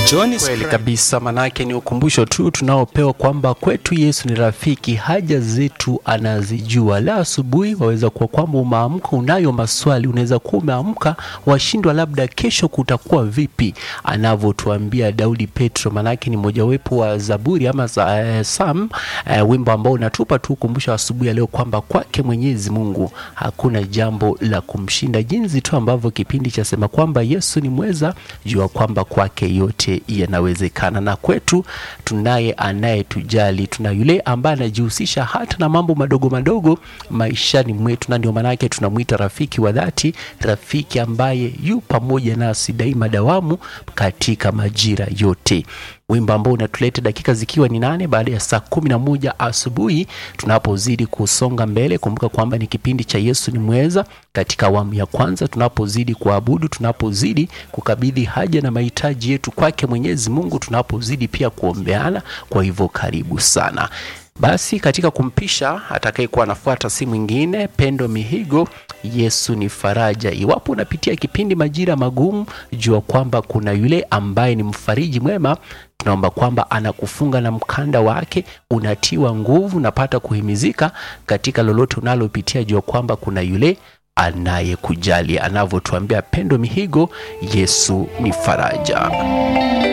John is Kweli praying. kabisa, manake ni ukumbusho tu tunaopewa kwamba kwetu Yesu ni rafiki, haja zetu anazijua. La asubuhi waweza kuwa kwamba umeamka unayo maswali, unaweza kuwa umeamka washindwa labda kesho kutakuwa vipi, anavyotuambia Daudi Petro, manake ni mojawapo wa Zaburi ama za, eh, Sam eh, wimbo ambao unatupa tu ukumbusho asubuhi ya leo kwamba kwake Mwenyezi Mungu hakuna jambo la kumshinda, jinsi tu ambavyo kipindi cha sema kwamba Yesu ni mweza, jua kwamba kwake yote yanawezekana, na kwetu tunaye anayetujali, tuna yule ambaye anajihusisha hata na mambo madogo madogo maishani mwetu, na ndio maanake tunamwita rafiki wa dhati, rafiki ambaye yu pamoja nasi daima dawamu katika majira yote wimbo ambao unatuleta dakika zikiwa ni nane baada ya saa kumi na moja asubuhi tunapozidi kusonga mbele. Kumbuka kwamba ni kipindi cha Yesu ni mweza katika awamu ya kwanza, tunapozidi kuabudu, tunapozidi kukabidhi haja na mahitaji yetu kwake Mwenyezi Mungu, tunapozidi pia kuombeana. Kwa hivyo karibu sana. Basi katika kumpisha atakayekuwa anafuata si mwingine Pendo Mihigo. Yesu ni faraja. Iwapo unapitia kipindi majira magumu, jua kwamba kuna yule ambaye ni mfariji mwema. Tunaomba kwamba anakufunga na mkanda wake, unatiwa nguvu, unapata kuhimizika katika lolote unalopitia. Jua kwamba kuna yule anayekujali, anavyotuambia Pendo Mihigo, Yesu ni faraja.